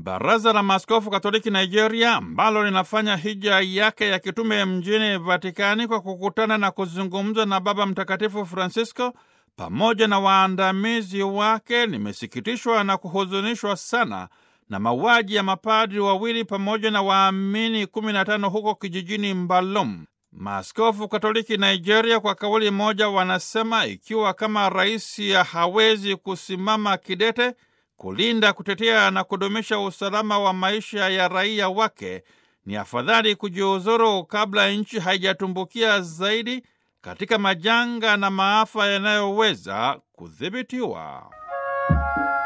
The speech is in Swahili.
Baraza la Maaskofu Katoliki Nigeria, ambalo linafanya hija yake ya kitume mjini Vatikani kwa kukutana na kuzungumza na Baba Mtakatifu Francisco pamoja na waandamizi wake, limesikitishwa na kuhuzunishwa sana na mauaji ya mapadri wawili pamoja na waamini 15 huko kijijini Mbalom. Maaskofu Katoliki Nigeria kwa kauli moja wanasema ikiwa kama rais hawezi kusimama kidete kulinda, kutetea na kudumisha usalama wa maisha ya raia wake, ni afadhali kujiuzuru kabla nchi haijatumbukia zaidi katika majanga na maafa yanayoweza kudhibitiwa.